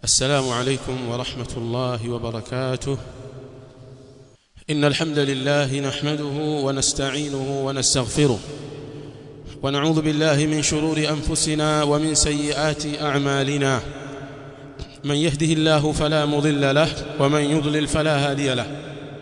السلام عليكم ورحمة الله وبركاته إن الحمد لله نحمده ونستعينه ونستغفره ونعوذ بالله من شرور أنفسنا ومن سيئات أعمالنا من يهده الله فلا مضل له ومن يضلل فلا هادي له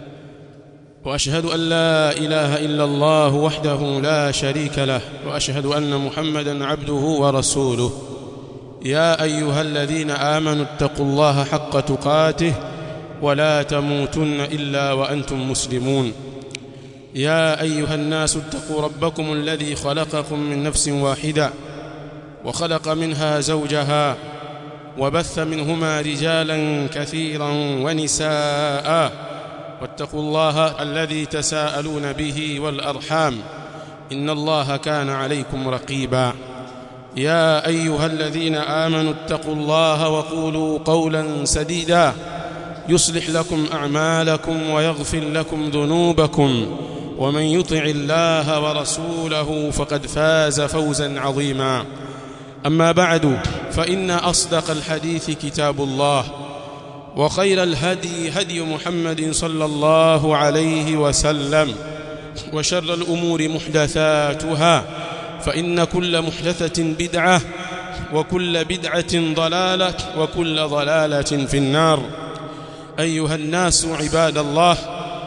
وأشهد أن لا إله إلا الله وحده لا شريك له وأشهد أن محمدا عبده ورسوله يا أيها الذين آمنوا اتقوا الله حق تقاته ولا تموتن إلا وأنتم مسلمون يا أيها الناس اتقوا ربكم الذي خلقكم من نفس واحدة وخلق منها زوجها وبث منهما رجالا كثيرا ونساء واتقوا الله الذي تساءلون به والأرحام إن الله كان عليكم رقيبا يا أيها الذين آمنوا اتقوا الله وقولوا قولا سديدا يصلح لكم أعمالكم ويغفر لكم ذنوبكم ومن يطع الله ورسوله فقد فاز فوزا عظيما أما بعد فإن أصدق الحديث كتاب الله وخير الهدي هدي محمد صلى الله عليه وسلم وشر الأمور محدثاتها فإن كل محدثة بدعة وكل بدعة ضلالة وكل ضلالة في النار أيها الناس عباد الله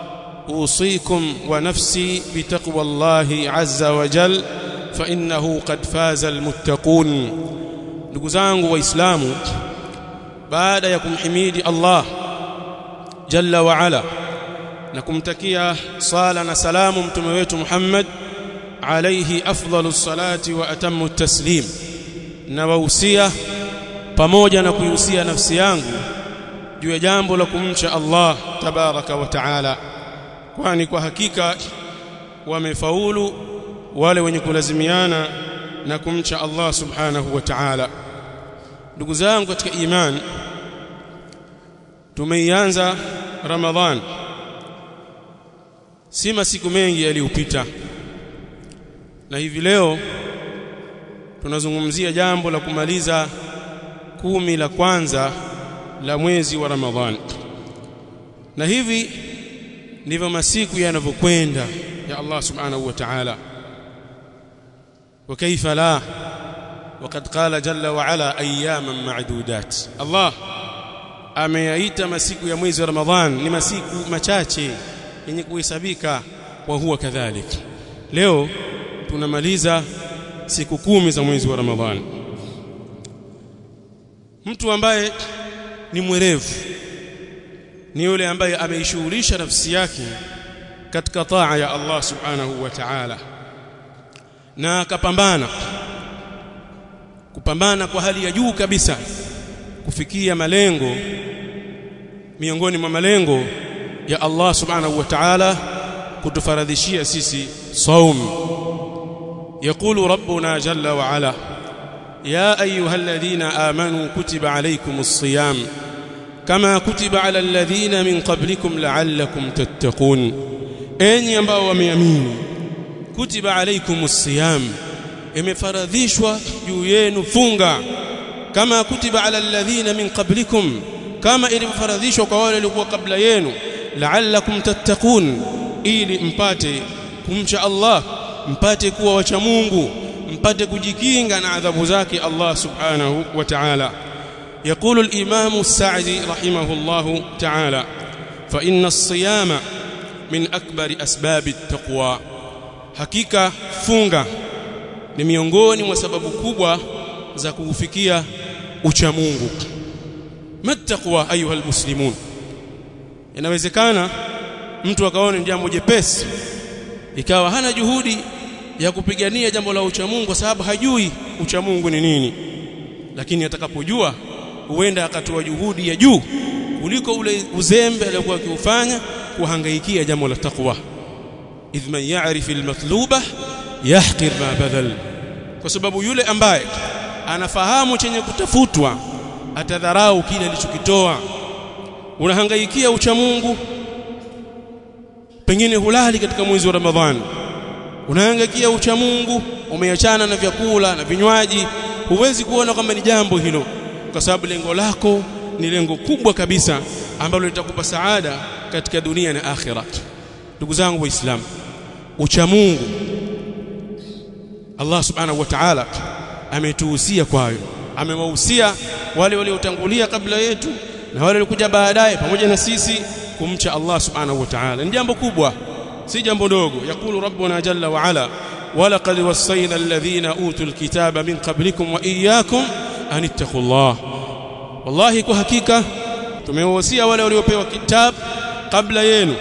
أوصيكم ونفسي بتقوى الله عز وجل فإنه قد فاز المتقون نقزانه وإسلامه baada ya kumhimidi Allah jalla wa ala na kumtakia sala na salamu mtume wetu Muhammad alayhi afdhalus salati wa atammu taslim na wahusia pamoja na kuihusia nafsi yangu juu ya jambo la kumcha Allah tabaraka wa taala kwani kwa hakika wamefaulu wale wenye kulazimiana na kumcha Allah subhanahu wa ta'ala ndugu zangu katika imani tumeianza ramadhan si masiku mengi yaliyopita na hivi leo tunazungumzia jambo la kumaliza kumi la kwanza la mwezi wa ramadhan na hivi ndivyo masiku yanavyokwenda ya Allah subhanahu wa ta'ala wa kaifa la وقد قال جل وعلا اياما معدودات الله ameyaita masiku ya mwezi wa Ramadhan ni masiku machache yenye kuhesabika wa huwa kadhalik leo tunamaliza siku kumi za mwezi wa Ramadhan mtu ambaye ni mwerevu ni yule ambaye ameishughulisha nafsi yake katika taa ya Allah subhanahu wa ta'ala na akapambana kupambana kwa hali ya juu kabisa kufikia malengo miongoni mwa malengo ya Allah subhanahu wa ta'ala kutufaradhishia sisi saum يقول ربنا جل وعلا يا ايها الذين امنوا كتب عليكم الصيام كما كتب على الذين من قبلكم لعلكم تتقون enyi ambao wameamini kutiba alaikumus siyam imefaradhishwa juu yenu funga kama kutiba ala alladhina min qablikum kama ilivyofaradhishwa kwa wale waliokuwa kabla yenu la'allakum tattaqun ili mpate kumcha Allah mpate kuwa wacha Mungu mpate kujikinga na adhabu zake Allah subhanahu wa ta'ala يقول الإمام السعدي رحمه الله تعالى فإن الصيام من أكبر أسباب التقوى حقيقة funga ni miongoni mwa sababu kubwa za kuufikia ucha Mungu mattaqwa ayuha almuslimun inawezekana mtu akaona ni jambo jepesi ikawa hana juhudi ya kupigania jambo la ucha Mungu kwa sababu hajui ucha Mungu ni nini lakini atakapojua huenda akatoa juhudi ya juu kuliko ule uzembe aliyokuwa akiufanya kuhangaikia jambo la taqwa idh man ya'rif almatluba yahqir ma badal kwa sababu yule ambaye anafahamu chenye kutafutwa atadharau kile alichokitoa unahangaikia ucha Mungu pengine hulali katika mwezi wa Ramadhani unahangaikia ucha Mungu umeachana na vyakula na vinywaji huwezi kuona kwamba ni jambo hilo kwa sababu lengo lako ni lengo kubwa kabisa ambalo litakupa saada katika dunia na akhira ndugu zangu waislamu ucha Mungu Allah subhanahu wa ta'ala ametuhusia kwayo amewahusia wale waliotangulia kabla yetu na wale waliokuja baadaye pamoja na sisi kumcha Allah subhanahu wa ta'ala ni jambo kubwa si jambo dogo yakulu rabbuna jalla wa ala ولقد وصينا الذين اوتوا الكتاب من قبلكم واياكم ان اتقوا الله والله kwa hakika tumewahusia wale waliopewa kitabu kabla yenu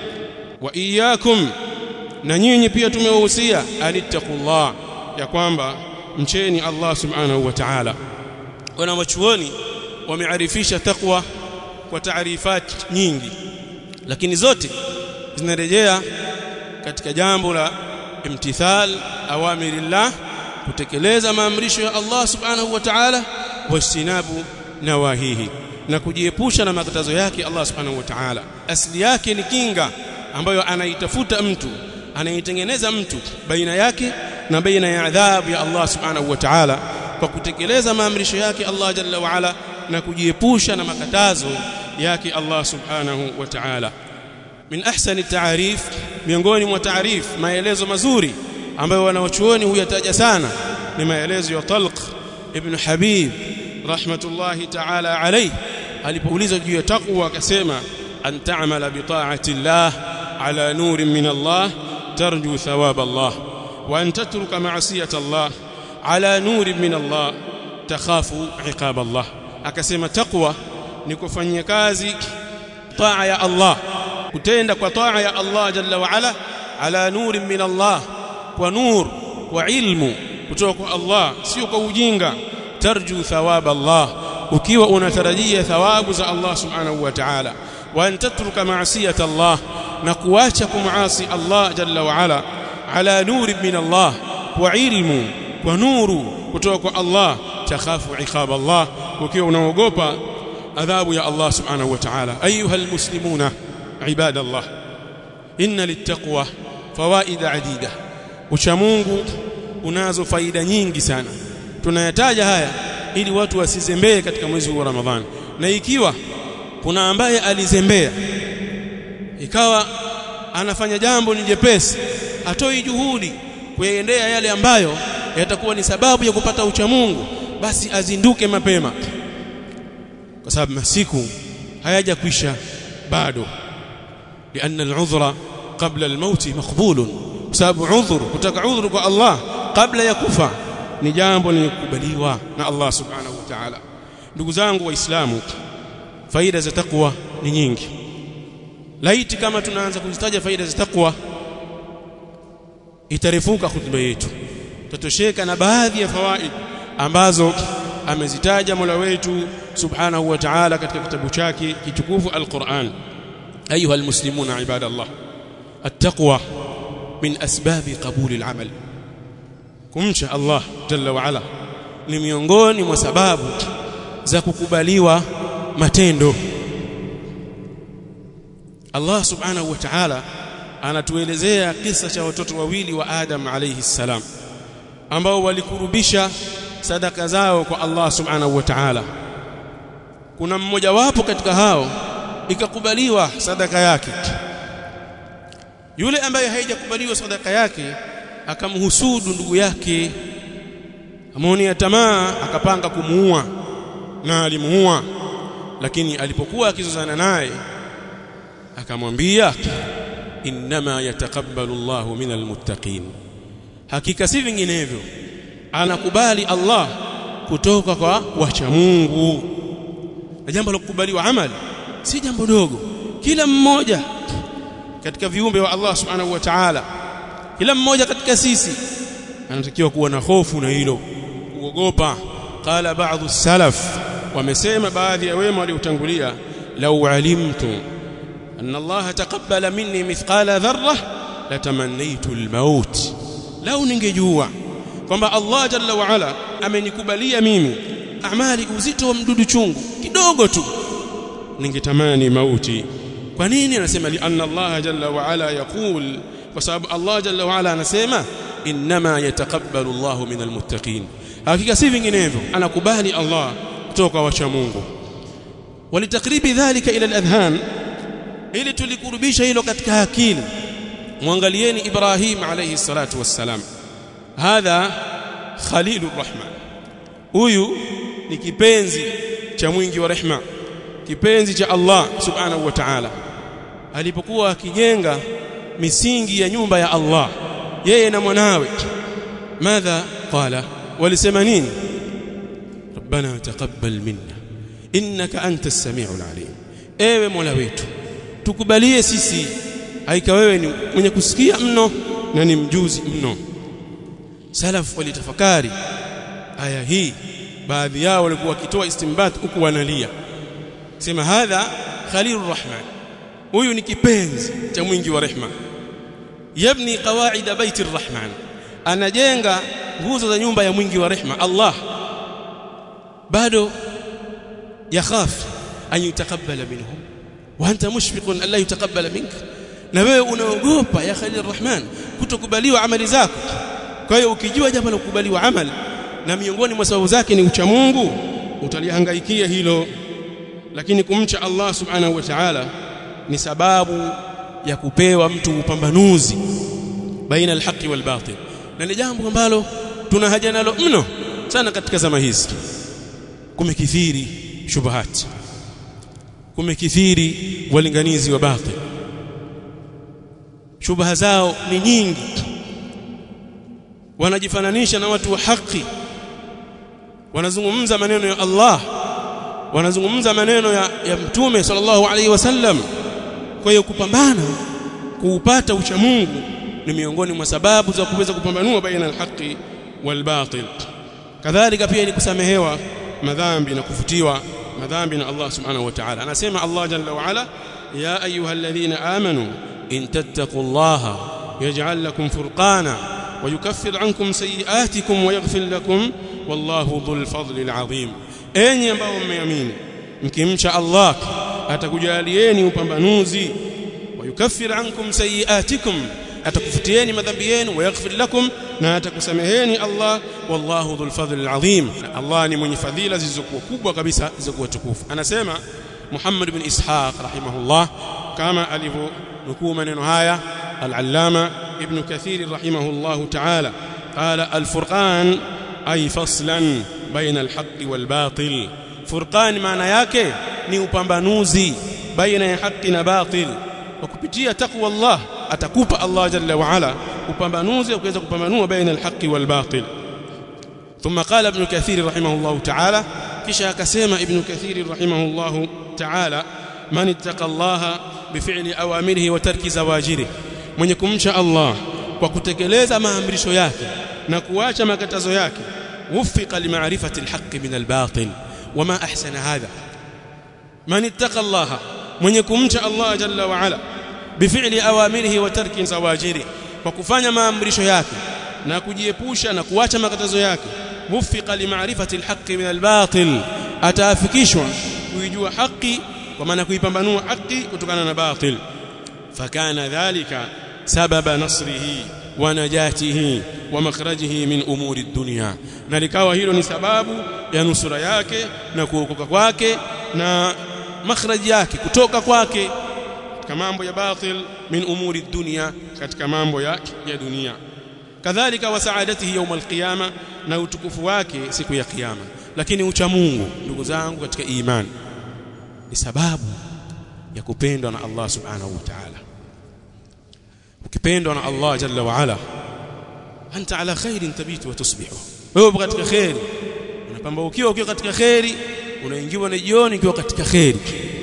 wa iyyakum na nyinyi pia tumewahusia anittaqullah ya kwamba mcheni Allah subhanahu wa ta'ala wana wachuoni wamearifisha taqwa kwa taarifat nyingi lakini zote zinarejea katika jambo la imtithal awamirillah kutekeleza maamrisho ya Allah subhanahu wa ta'ala wastinabu nawahihi na kujiepusha na makatazo yake Allah subhanahu wa ta'ala asili yake ni kinga ambayo anaitafuta mtu anaitengeneza mtu baina yake na baina ya adhabu ya Allah subhanahu wa ta'ala kwa kutekeleza maamrisho yake Allah jalla wa ala na kujiepusha na makatazo yake Allah subhanahu wa ta'ala min ahsani taarif miongoni mwa taarif maelezo mazuri ambayo wanawachuoni huyataja sana ni maelezo ya Talq ibn Habib rahmatullahi ta'ala alayhi alipoulizwa juu ya taqwa akasema an ta'mala bi ta'ati Allah ala nurin min Allah tarju thawab Allah wa an tatruka ma'siyata Allah ala nurin min Allah takhafu iqab Allah akasema taqwa ni kufanyia kazi taa ya Allah kutenda kwa taa ya Allah jalla wa ala ala nurin min Allah kwa nur kwa ilmu kutoka kwa Allah sio kwa ujinga tarju thawab Allah ukiwa unatarajia thawabu za Allah subhanahu wa ta'ala wa an tatruka ma'siyata Allah na kuacha kumaasi Allah jalla wa ala ala nurin min Allah kwa ilmu kwa nuru kutoka kwa Allah takhafu iqab Allah ukiwa unaogopa adhabu ya Allah subhanahu wa ta'ala ayuha almuslimuna عباد الله إن للتقوى فوائد عديدة uchamungu unazo faida nyingi sana tunayataja haya ili watu wasizembee katika mwezi wa Ramadhani na ikiwa kuna ambaye alizembea ikawa anafanya jambo ni jepesi atoi juhudi kuyaendea yale ambayo yatakuwa ni sababu ya kupata uchamungu basi azinduke mapema kwa sababu masiku hayajakwisha bado لأن العذر قبل الموت مقبول بسبب عذر kutaka udhuru kwa Allah kabla ya kufa ni jambo lilikubaliwa na Allah subhanahu wa ta'ala ndugu zangu waislamu faida za takwa ni nyingi laiti kama tunaanza kuzitaja faida za takwa itarefuka hutuba yetu tutosheka na baadhi ya fawaid ambazo amezitaja Mola wetu subhanahu wa ta'ala katika kitabu chake kitukufu al-Qur'an أيها المسلمون عباد الله التقوى من أسباب قبول العمل kumcha Allah jalla wa ala ni miongoni mwa sababu za kukubaliwa matendo Allah subhanahu wa ta'ala anatuelezea kisa cha watoto wawili wa Adam alayhi salam ambao walikurubisha sadaka zao kwa Allah subhanahu wa ta'ala kuna mmoja wapo katika hao ikakubaliwa sadaka yake yule ambaye haijakubaliwa sadaka yake akamhusudu ndugu yake amonia tamaa akapanga kumuua na alimuua lakini alipokuwa akizozana naye akamwambia inma yataqabbalu Allahu minal muttaqin hakika si vinginevyo anakubali Allah kutoka kwa wacha Mungu na jambo la kukubaliwa amali si jambo dogo kila mmoja katika viumbe wa Allah subhanahu wa ta'ala kila mmoja katika sisi anatakiwa kuwa na hofu na hilo kuogopa qala ba'dhu salaf wamesema baadhi ya wema waliotangulia law alimtu anna Allah taqabbala minni mithqala dharra latamannaitu almaut lau ningejua kwamba Allah jalla wa ala amenikubalia mimi amali uzito wa mdudu chungu kidogo tu ningetamani mauti kwa nini anasema li anna Allah jalla wa ala yaqul kwa sababu Allah jalla wa ala anasema inma yataqabbalu Allahu minal muttaqin hakika si vinginevyo anakubali Allah kutoka wacha Mungu walitakribi dhalika ila al-adhan ili tulikurubisha hilo katika akili muangalieni Ibrahim alayhi salatu wassalam hadha khalilur rahman huyu ni kipenzi cha mwingi wa rehma kipenzi cha Allah subhanahu wa ta'ala alipokuwa akijenga misingi ya nyumba ya Allah yeye na mwanawe madha qala walisema nini rabbana taqabbal minna innaka antas samiul alim ewe mola wetu tukubalie sisi haika wewe ni mwenye kusikia mno na ni mjuzi mno salaf walitafakari aya hii baadhi yao walikuwa wakitoa istimbat huku wanalia sema hadha khalilur rahman huyu ni kipenzi cha mwingi wa rehma yabni qawaida baiti rahman anajenga nguzo za nyumba ya mwingi wa rehma Allah bado yakhaf an yutaqabbala minhum wa anta mushfiqun an la yutaqabbala minka na wewe unaogopa ya khalil rahman kutokubaliwa amali zako kwa hiyo ukijua jambo la kukubaliwa amali na miongoni mwa sababu zake ni ucha Mungu utalihangaikia hilo lakini kumcha Allah subhanahu wa ta'ala ni sababu ya kupewa mtu upambanuzi baina alhaqi wal batil na ni jambo ambalo tuna haja nalo mno sana katika zama hizi kumekithiri shubuhat kumekithiri walinganizi wa batil shubha zao ni nyingi wanajifananisha na watu wa haki wanazungumza maneno ya Allah wanazungumza maneno ya, ya mtume sallallahu alaihi wasallam kwa hiyo kupambana kuupata ucha Mungu ni miongoni mwa sababu za kuweza kupambanua baina alhaqi walbatil kadhalika pia ni kusamehewa madhambi na kufutiwa madhambi na Allah subhanahu wa ta'ala anasema Allah jalla wa ala ya ayyuhalladhina amanu in tattaqullaha yaj'al lakum furqana ويكفر عنكم سيئاتكم ويغفر لكم والله ذو الفضل العظيم enyi ambao mmeamini mkimcha Allah atakujalieni upambanuzi wayukaffir ankum sayiatikum atakufutieni madhambi yenu wayaghfir lakum na atakusameheni Allah wallahu dhul fadl alazim Allah ni mwenye fadhila zilizokuwa kubwa kabisa zilizokuwa tukufu anasema Muhammad ibn Ishaq rahimahullah kama alivyonukuu maneno haya al-allama ibn Kathir rahimahullah ta'ala qala al-furqan ay faslan baina al-haqqi wal-batil furqan maana yake ni upambanuzi baina ya haki na batil kwa kupitia takwa Allah atakupa Allah jalla wa ala upambanuzi wa kuweza kupambanua baina al-haqqi wal-batil ثم قال ابن كثير رحمه الله تعالى kisha akasema ibn kathir rahimahullah ta'ala man ittaqa Allah bif'li awamirihi wa tarki zawajirihi mwenye kumcha Allah kwa kutekeleza maamrisho yake na kuacha makatazo yake wuffiqa limaarifati alhaq min albatil wama ahsana hadha man ittaqa Allah mwenye kumcha Allah jalla wa ala bif'li awamirihi wa tarki zawajirihi kwa kufanya maamrisho yake na kujiepusha na kuacha makatazo yake wuffiqa limaarifati alhaqi min albatil ataafikishwa kuijua haki kwa maana kuipambanua haki kutokana na batil fakana dhalika sababa nasrihi wa najatihi wa makhrajihi min umuri dunya na likawa hilo ni sababu ya nusura yake na kuokoka kwake na makhraji yake kutoka kwake katika mambo ya batil min umuri dunya katika mambo ya, ya dunia kadhalika wa saadatihi yawm alqiyama na utukufu wake siku ya kiyama lakini ucha Mungu ndugu zangu katika imani ni sababu ya kupendwa na Allah subhanahu wa ta'ala ukipendwa na Allah jalla wa ala anta ala khairin tabitu wa tusbihu wewe upo katika khairi unapambaukiwa ukiwa katika khairi unaingiwa na jioni ukiwa katika khairi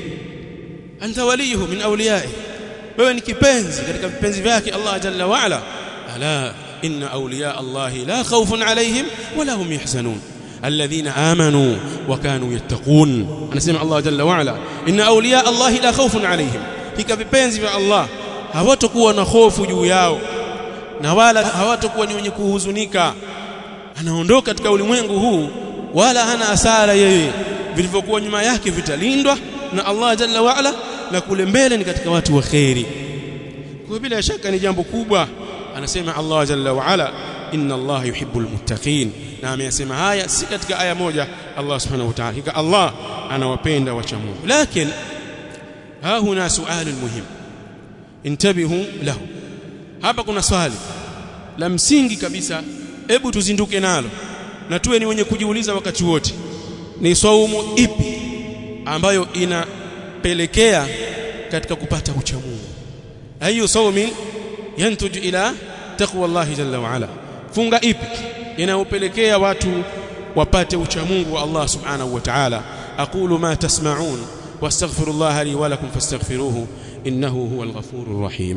anta waliyuhu min awliyai wewe ni kipenzi katika vipenzi vyake Allah jalla wa ala ala إن أولياء الله لا خوف عليهم ولا هم يحزنون الذين آمنوا وكانوا يتقون أنا سمع الله جل وعلا إن أولياء الله لا خوف عليهم hika vipenzi vya Allah hawatakuwa na hofu juu yao na wala hawatakuwa ni wenye kuhuzunika anaondoka katika ulimwengu huu wala hana asara yeye vilivyokuwa nyuma yake vitalindwa na Allah jalla wa ala na kule mbele ni katika watu wa khairi kwa bila shaka ni jambo kubwa anasema Allah jalla wa ala inna Allah yuhibbul muttaqin na ameyasema haya si katika aya moja Allah subhanahu wa ta'ala hika Allah anawapenda wacha Mungu lakini ha huna suali muhim intabihu lahu hapa kuna swali la msingi kabisa hebu tuzinduke nalo na tuwe ni wenye kujiuliza wakati wote ni saumu ipi ambayo inapelekea katika kupata ucha Mungu ayu saumin yantuju ila taqwa Allah jalla wa ala funga ipi inayopelekea watu wapate ucha Mungu wa Allah subhanahu wa ta'ala aqulu ma tasma'un wastaghfirullah li wa lakum fastaghfiruhu innahu huwal ghafurur rahim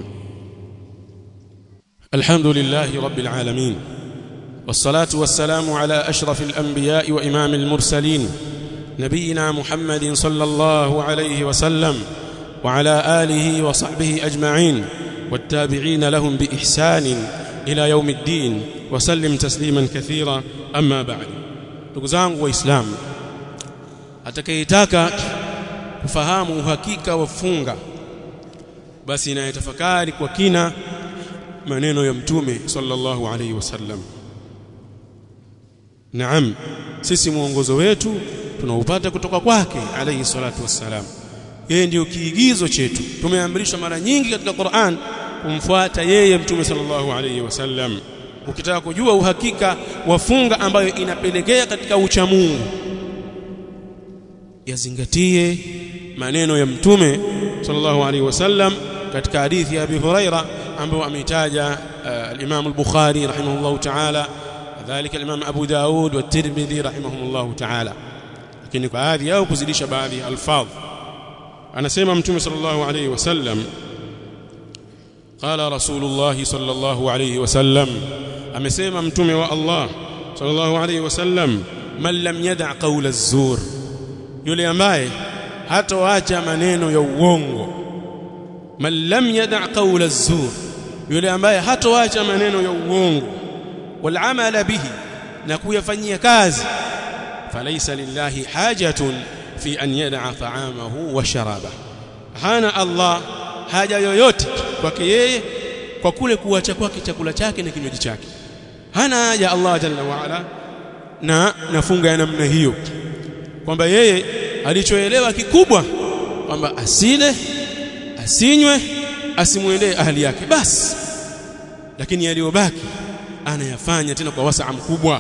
alhamdulillahi rabbil alamin والصلاه والسلام على اشرف الانبياء وامام المرسلين نبينا محمد صلى الله عليه وسلم وعلى اله وصحبه اجمعين والتابعين لهم باحسان الى يوم الدين وسلم تسليما كثيرا اما بعد ndugu zangu waislamu atakayetaka kufahamu uhakika wa funga basi inayetafakari kwa kina maneno ya mtume sallallahu alaihi wasallam Naam sisi muongozo wetu tunaupata kutoka kwake alayhi salatu wassalam yeye ndiyo kiigizo chetu tumeamrishwa mara nyingi katika Qur'an kumfuata yeye mtume sallallahu alayhi wasallam ukitaka kujua uhakika wa funga ambayo inapelekea katika ucha Mungu yazingatie maneno ya mtume sallallahu alayhi wasallam katika hadithi ya Abi Huraira ambayo ameitaja uh, al-Imam al-Bukhari rahimahullahu ta'ala ذلك الامام ابو داود والترمذي رحمهم الله تعالى lakini baadhi yao kuzidisha baadhi alfadh anasema mtume sallallahu alayhi wasallam qala rasulullah sallallahu alayhi wasallam amesema mtume wa Allah sallallahu alayhi wasallam man lam yada' qawla az-zur yule ambaye hatoacha maneno ya uongo man lam yada' qawla az-zur yule ambaye hatoacha maneno ya uongo والعمل به na kuyafanyia kazi falaysa lillahi hajatun fi an yad'a ta'amahu wa sharaba hana Allah haja yoyote kwake yeye kwa kule kuacha kwake chakula chake na kinywaji chake hana haja Allah jalla wa ala na nafunga ya namna hiyo kwamba yeye alichoelewa kikubwa kwamba asile asinywe asimwendee ahli yake basi lakini yaliyobaki anayafanya tena kwa wasaa mkubwa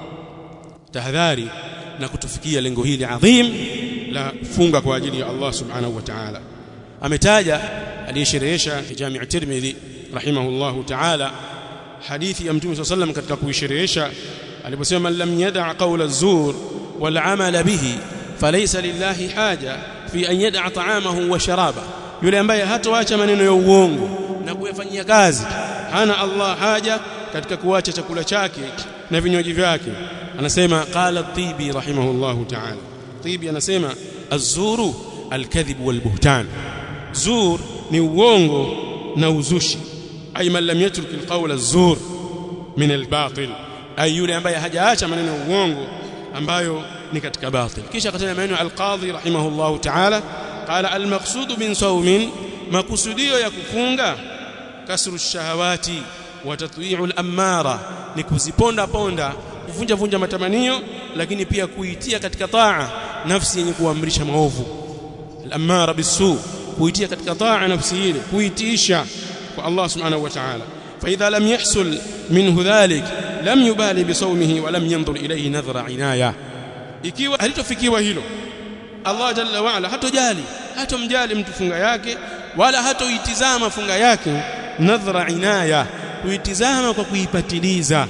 tahadhari na kutufikia lengo hili adhim la funga kwa ajili ya Allah subhanahu wa ta'ala ametaja aliyesherehesha Jami' Tirmidhi rahimahullahu ta'ala hadithi ya Mtume sallam katika kuisherehesha aliposema lam yada' qawla az-zur wal 'amala bihi falaysa lillahi haja fi an yad'a ta'amahu wa sharaba yule ambaye hatoacha maneno ya uongo na kuyafanyia kazi hana Allah haja katika kuacha chakula chake na vinywaji vyake anasema qala tibi rahimahullahu ta'ala tibi anasema az-zuru al-kadhib wal-buhtan zur ni uongo na uzushi ay man lam yatruk al-qawl az-zur min al-batil ay yule ambaye hajaacha maneno ya uongo ambayo ni katika batil kisha akataja maneno al-qadhi rahimahullahu ta'ala qala al-maqsud min sawmin makusudio ya kufunga kasru shahawati wa tatwi'u al-ammara ni kuziponda ponda kuvunja vunja matamanio lakini pia kuitia katika taa nafsi yenye kuamrisha maovu al-ammara bisu kuitia katika taa nafsi ile kuitiisha kwa Allah subhanahu wa ta'ala فإذا لم يحصل منه ذلك لم يبالي بصومه ولم ينظر إليه نظر عناية ikiwa halitofikiwa hilo Allah jalla wa ala hatojali hatomjali mtu funga yake wala hatoitizama funga yake nadhra inaya kuitizama kwa kuipatiliza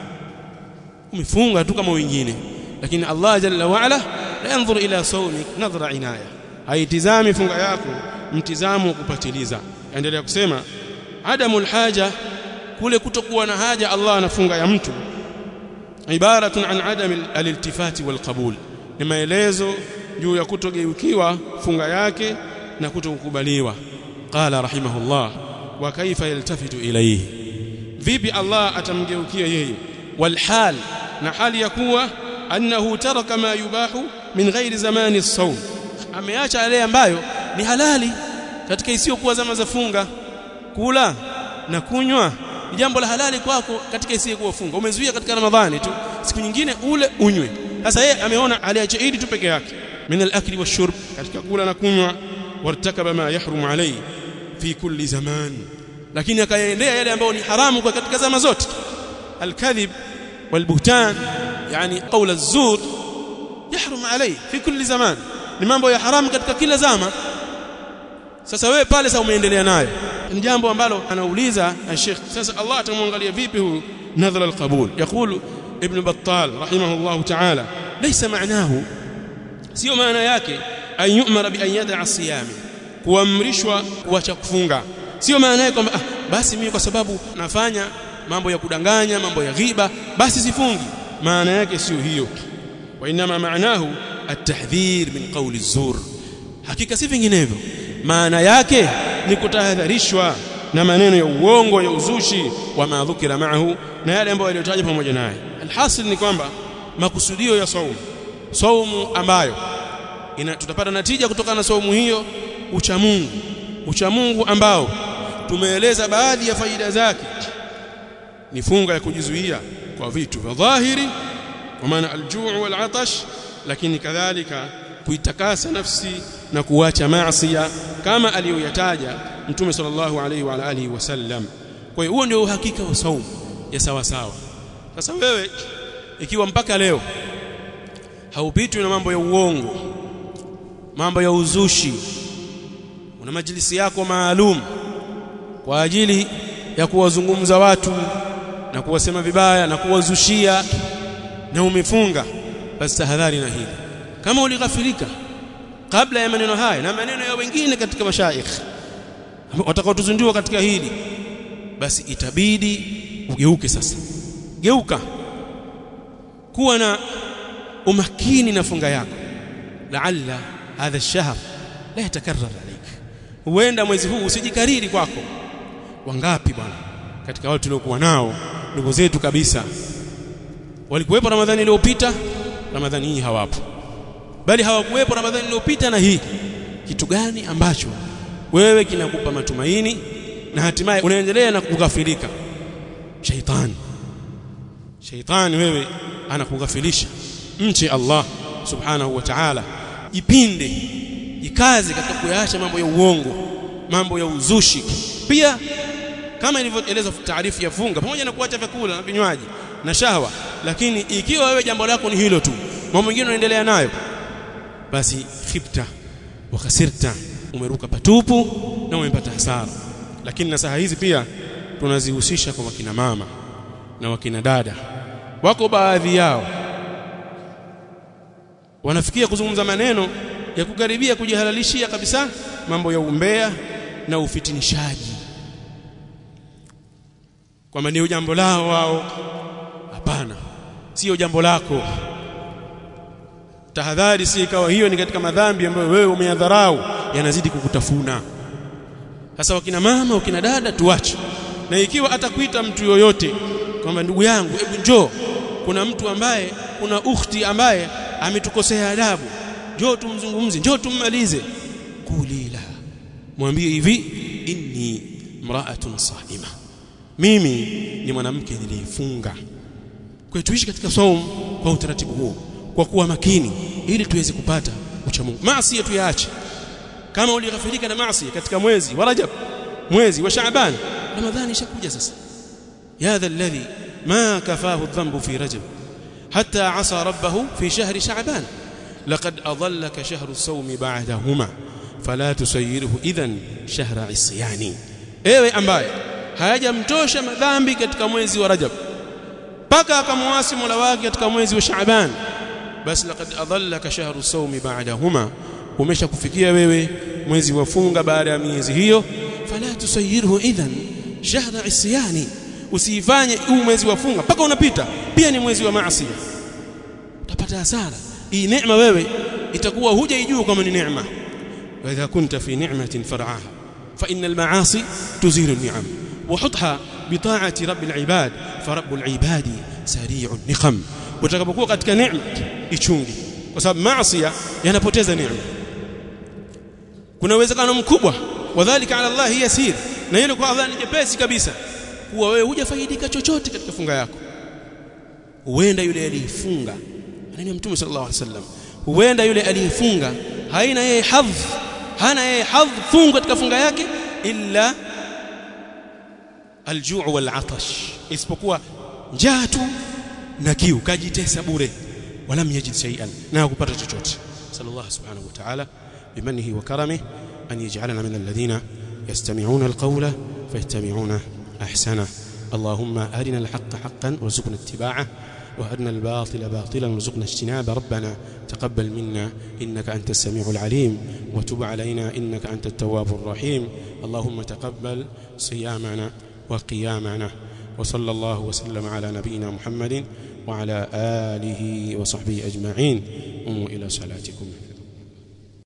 umefunga tu kama wengine lakini Allah jalla wa ala la yanzur ila sawmik nadhra inaya haitizami funga yako mtizamo wa kupatiliza endelea kusema adamul haja kule kutokuwa na haja Allah anafunga ya mtu ibaratun an adam aliltifati walqabul ni maelezo juu ya kutogeukiwa funga yake na kutokukubaliwa qala rahimahullah wa kaifa yaltafitu ilayhi vipi Allah atamgeukia yeye walhal na hali ya kuwa annahu taraka ma yubahu min ghairi zamani as-sawm ameacha yale ambayo ni halali katika isiyokuwa zama za funga kula na kunywa ni jambo la halali kwako katika isiyekuwa funga umezuia katika ramadhani tu siku nyingine ule unywe sasa yeye ameona aliacha idi tu peke yake min al-akli wash-shurb katika kula na kunywa wartakaba ma yahrumu alayhi fi kulli zaman lakini akayaendea yale ambayo ni haramu kwa katika zama zote al-kadhib wal-buhtan yani qawl az-zur yahrum alayhi fi kulli zaman ni mambo ya haramu katika kila zama sasa wewe pale sasa umeendelea nayo ni jambo ambalo anauliza Sheikh sasa Allah atamwangalia vipi huyu nadhara al-qabul yakulu ibn Battal rahimahullah ta'ala laysa ma'nahu sio maana yake an yu'mara bi an yada'a siyami kuamrishwa kuacha kufunga sio maana yake kwamba ah, basi mimi kwa sababu nafanya mambo ya kudanganya mambo ya ghiba basi sifungi maana yake sio hiyo wa inma maanahu at-tahdhir min qawli az-zur hakika si vinginevyo maana yake ni kutahadharishwa na maneno ya uongo ya uzushi wa madhukira maahu na yale ambayo yaliyotajwa pamoja naye alhasil ni kwamba makusudio ya saumu saumu ambayo ina, tutapata natija kutokana na saumu hiyo ucha Mungu ucha Mungu ambao tumeeleza baadhi ya faida zake ni funga ya kujizuia kwa vitu vya dhahiri kwa maana aljuu wal atash lakini kadhalika kuitakasa nafsi na kuacha maasi kama aliyoyataja mtume sallallahu alaihi wa alihi wasallam kwa hiyo huo ndio uhakika wa saumu ya sawa sawa sasa wewe ikiwa mpaka leo haupitwi na mambo ya uongo mambo ya uzushi una majlisi yako maalum kwa ajili ya kuwazungumza watu na kuwasema vibaya na kuwazushia na umefunga basi tahadhari na hili kama ulighafilika kabla ya maneno haya na maneno ya wengine katika mashaikh watakaotuzundiwa katika hili basi itabidi ugeuke sasa geuka kuwa na umakini na funga yako laalla hadha ash-shahr la yatakarrar alayk huenda mwezi huu usijikariri kwako wangapi bwana katika watu tuliokuwa nao ndugu zetu kabisa walikuwepo ramadhani iliyopita ramadhani hii hawapo bali hawakuwepo ramadhani iliyopita na hii kitu gani ambacho wewe kinakupa matumaini na hatimaye unaendelea na kughafilika shaitani shaitani wewe anakughafilisha mche Allah subhanahu wa ta'ala ipinde ikaze katika kuyaacha mambo ya uongo mambo ya uzushi pia kama ilivyoeleza taarifu ya funga pamoja na kuacha vyakula na vinywaji na shahwa lakini ikiwa wewe jambo lako ni hilo tu mambo mengine unaendelea nayo basi khibta wa khasirta umeruka patupu na umepata hasara lakini nasaha hizi pia tunazihusisha kwa wakina mama na wakina dada wako baadhi yao wanafikia kuzungumza maneno ya kukaribia kujihalalishia kabisa mambo ya umbea na ufitinishaji kwamba ndio jambo lao wao hapana sio jambo lako tahadhari si ikawa hiyo ni katika madhambi ambayo wewe umeyadharau yanazidi kukutafuna sasa wakina mama wakina dada tuache na ikiwa atakuita mtu yoyote kwamba ndugu yangu hebu njoo kuna mtu ambaye kuna ukhti ambaye ametukosea adabu njoo tumzungumze njoo tummalize kulila mwambie hivi inni mraatun saima mimi ni mwanamke niliyefunga kwa tuishi katika saumu kwa utaratibu huo kwa kuwa makini ili tuweze kupata ucha Mungu maasi tuyaache kama ulighafirika na maasi katika mwezi wa Rajab mwezi wa Shaaban Ramadhani ishakuja sasa ya dha alladhi ma kafahu dhanbu fi Rajab hatta asa rabbahu fi shahri Shaaban laqad adallaka shahru as-sawm ba'dahuma fala tusayyiruhu idhan shahra isyani ewe ambaye hayajamtosha madhambi katika mwezi wa Rajab mpaka akamwasi Mola wake katika mwezi wa Shaaban basi laqad adallaka shahru sawmi ba'dahuma umeshakufikia wewe mwezi wa funga baada ya miezi hiyo fala tusayirhu idhan shahra isyani usifanye huu mwezi wa funga mpaka unapita pia ni mwezi wa maasi utapata hasara hii neema wewe itakuwa hujaijua kama ni neema wa idha kunta fi ni'matin far'aha fa innal ma'asi tuzilu ni'am وحطها بطاعه رب العباد فرب العباد سريع النقم utakapokuwa katika neema ichungi kwa sababu maasi yanapoteza neema kuna uwezekano mkubwa wadhālika 'ala Allah yasir na hilo kwa Allah ni jepesi kabisa kuwa wewe hujafaidika chochote katika funga yako huenda yule aliyefunga anani mtume sallallahu alaihi wasallam huenda yule aliyefunga haina yeye hadh hana yeye hadh funga katika funga yake illa aljuu wal atash isipokuwa njaa tu na kiu kajitesa bure wala yajid shay'an na kupata chochote sallallahu subhanahu wa ta'ala bimanihi wa karamihi an yaj'alana min alladhina yastami'una alqawla fayattabi'una ahsana اللهم أرنا الحق حقا وارزقنا اتباعه وأرنا الباطل باطلا وارزقنا اجتنابه ربنا تقبل منا إنك أنت السميع العليم وتب علينا إنك أنت التواب الرحيم اللهم تقبل صيامنا وقيامنا وصلى الله وسلم على نبينا محمد وعلى آله وصحبه أجمعين قوموا إلى صلاتكم